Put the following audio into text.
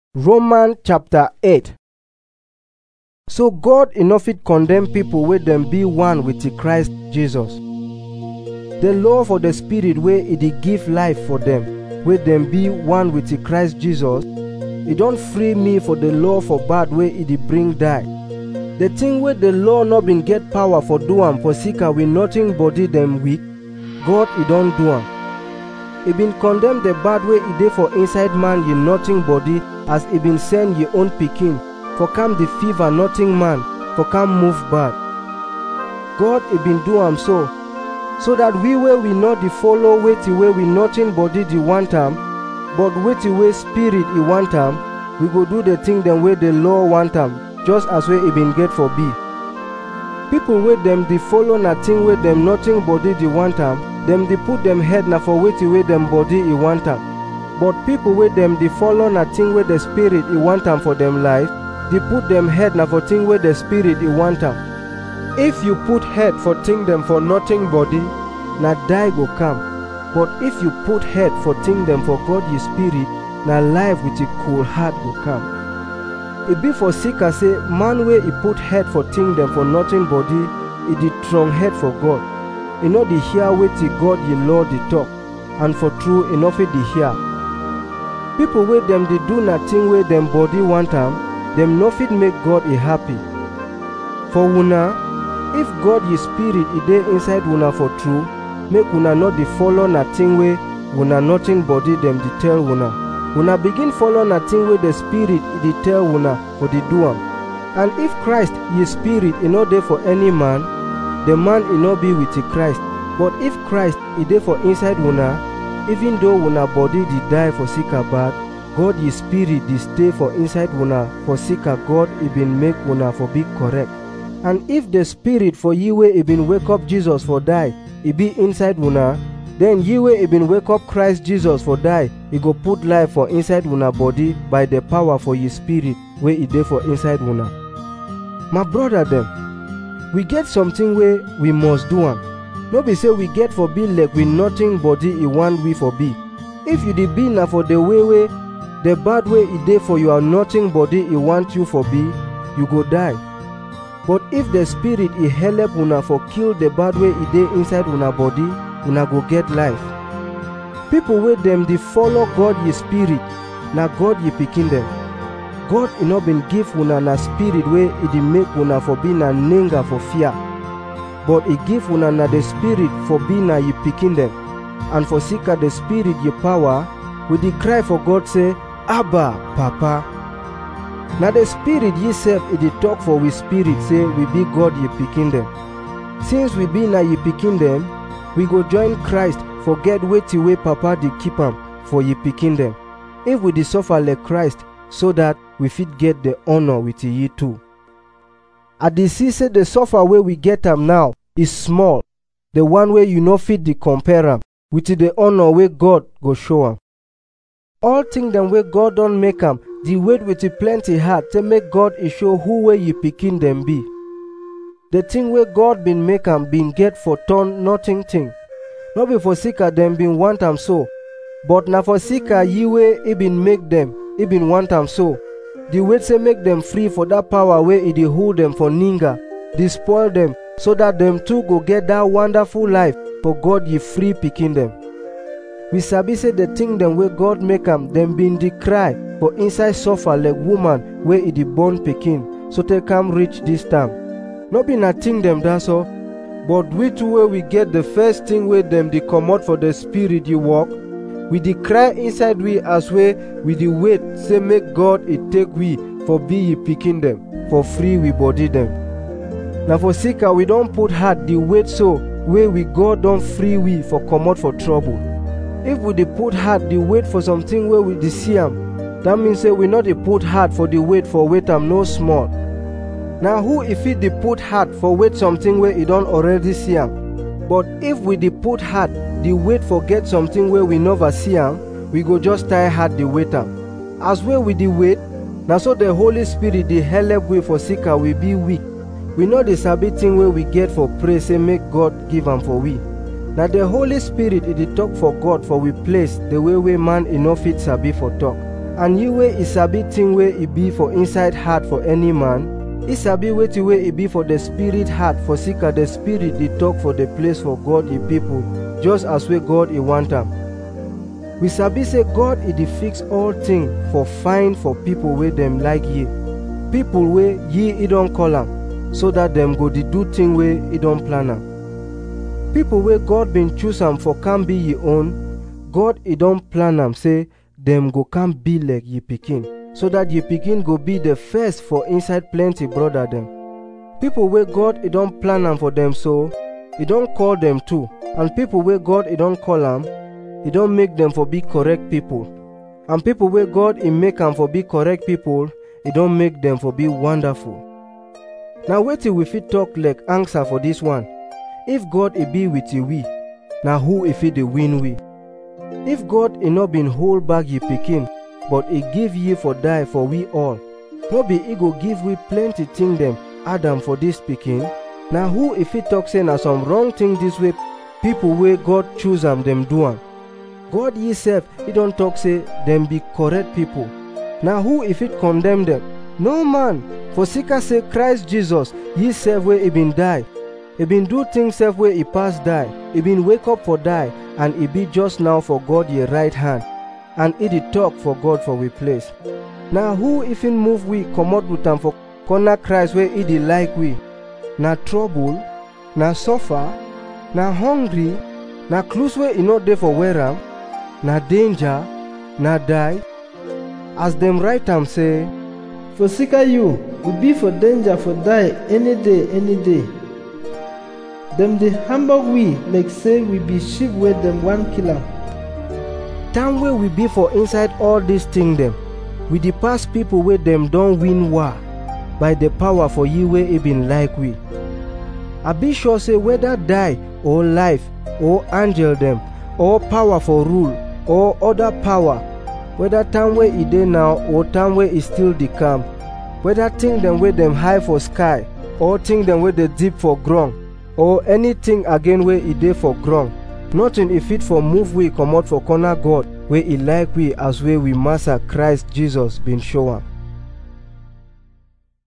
Romans chapter 8 So God e no fit condemn pipo wey dem be one with the Christ Jesus. The law for the spirit wey e dey give life for dem wey dem be one with the Christ Jesus, e don free me for the law for bad wey e dey bring die. The thing wey the law no bin get power for do am for sika we nothing body dem weak, God e don do am. e bin condemn the bad wey e dey for inside man ye nothing body as e bin send ye own pikin for calm the fever nothing man for calm move bad god e bin do am so so that we wey we no dey follow wetin wey we nothing body dey want am but wetin wey spirit e want am we go do the thing dem wey the law want am just as wey e bin get for be people wey dem dey follow na thing wey dem nothing body dey want am dem dey put dem head na for wetin wey dem body e want am but pipo wey dem dey follow na thing wey the spirit e want am for dem life dey put dem head na for thing wey the spirit e want am if you put head for thing dem for nothing body na die go come but if you put head for thing dem for god ye spirit na life with a cool heart go come e be for sika say man wey e put head for thing dem for nothing body e dey strong head for god e no dey hear wetin god ye law dey talk and for true e no fit dey hear pipo wey dem dey do na thing wey dem body want am dem no fit make god e happy for una if god ye spirit e dey inside una for true make una no dey follow na thing wey una nothing body dem dey tell una una begin follow na thing wey the spirit e dey tell una for dey do am and if christ ye spirit e no dey for any man the man e no be with the Christ but if Christ e dey for inside una even though una body dey die for sika bad God ye spirit dey stay for inside una for sika God e bin make una for be correct and if the spirit for ye wey e bin wake up Jesus for die e be inside una then ye wey e bin wake up Christ Jesus for die e go put life for inside una body by the power for ye spirit wey e dey for inside una my brother dem we get something wey we must do am no be say we get for be like we nothing body e want we for be if you dey be na for the way wey the bad way e dey for your nothing body e want you for be you go die but if the spirit e help una for kill the bad way e dey inside una body una go get life people wey dem dey follow god ye spirit na god ye pikin dem god e no bin give una na spirit wey e dey make una for be na ninga for fear but e give una na the spirit for be na ye pikin dem and for sika the spirit ye power we dey cry for god say abba papa na the spirit ye sef e dey talk for we spirit say we be god ye pikin dem since we be na ye pikin dem we go join christ forget wetin wey papa dey keep am for ye pikin dem if we dey suffer like christ so that we fit get the honor with ye too. I dey see say the suffer wey we get am now is small, the one wey you no fit dey compare am with the honor wey God go show am. All thing dem wey God don make am, dey wait with plenty heart to make God e show who wey ye pikin dem be. The thing wey God bin make am bin get for turn nothing thing. No be for sika dem bin want am so, but na for sika ye wey e bin make dem e bin want am so the wait say make dem free for dat power wey e dey hold dem for ninga dey spoil dem so dat dem too go get dat wonderful life for god ye free pikin dem we sabi say the thing dem wey god make am dem bin dey cry for inside suffer like woman wey e dey born pikin so take come reach dis time no be na thing dem dat so but we too wey we get the first thing wey dem dey comot for the spirit ye work we dey cry inside we as wey we dey wait say make god e take we for be ye pikin dem for free we body dem na for sika we don put heart dey wait so wey we god don free we for comot for trouble if we dey put heart dey wait for something wey we dey see am dat mean say we no dey put heart for dey wait for wait am no small na who e fit dey put heart for wait something wey e don already see am but if we dey put heart dey wait for get something wey we never see am we go just tie heart dey wait am as wey we dey wait na so the holy spirit dey help we for sika we be weak we no dey sabi thing wey we get for pray say make god give am for we na the holy spirit e dey talk for god for we place the way wey man e no fit sabi for talk and you wey e sabi thing wey e be for inside heart for any man e sabi wetin wey e be for the spirit heart for sika the spirit dey talk for the place for god e people just as wey god e want am we sabi say god e dey fix all thing for fine for people wey dem like ye people wey ye e don call am so that dem go dey do thing wey e don plan am people wey god bin choose am for can be ye own god e don plan am say dem go come be like ye pikin so that ye pikin go be the first for inside plenty brother dem people wey god e don plan am for dem so e don call dem too and people wey god e don call am e don make dem for be correct people and people wey god e make am for be correct people e don make dem for be wonderful na wetin we fit talk like answer for dis one if god e be with we na who e fit dey win we if god e no bin hold back ye pikin but e give ye for die for we all no be e go give we plenty thing dem add am for dis pikin na who e fit talk say na some wrong thing dis way people wey god choose am dem do am god ye sef e don talk say dem be correct people na who e fit condemn dem no man for sika say christ jesus ye sef wey e bin die e bin do things sef wey e pass die e bin wake up for die and e be just now for god ye right hand and e dey talk for god for we place na who e fit move we comot with am for corner christ wey e dey like we na trouble na suffer na hungry na clothes wey e no dey for wear am na danger na die as dem write am say For sika you, we be for danger for die any day, any day. Dem dey hamburg we like say we be sheep wey dem wan kill am. time wey we be for inside all dis thing dem we dey pass people wey dem don win war by the power for ye wey e bin like we i be sure say whether die or life or angel dem or power for rule or other power whether time wey e dey now or time wey e still dey come whether thing dem wey dem high for sky or thing dem wey dey deep for ground or anything again wey e dey for ground nothing e fit for move we comot for corner god wey e like we as wey we master christ jesus bin show am